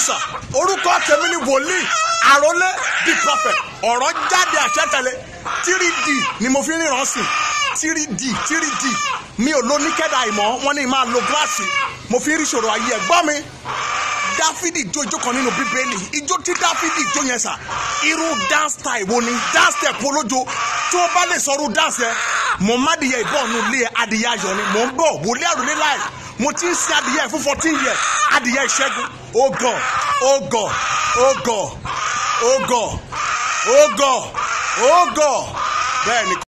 sà orúkọ tèmi ni wòlíì àrólé the prophet ọ̀rọ̀ jáde àṣẹ́tẹ̀lé three d ni mo fi ríran sí three d three d mi ò lo níkẹ́dà ìmọ̀ wọ́n ní máa lo gíláàsì mo fi rí ìṣòro ayé ẹ̀ gbọ́ mi dáfídì jó ijó kan nínú bíbélì ijó tí dáfídì jó yẹn sà irú dance style wo ni dance step olójo tí ó bá lè sọrú dance yẹn mo má dìyẹ ìbọ̀nù ilé adìyẹ ayọ̀ ni mò ń bọ̀ wòlé àròlé láì mo ti ń sin adìyẹ fún fourteen years adìyẹ ìṣẹ́gun oh god oh god oh god oh god oh god oh god bẹ́ẹ̀ ni.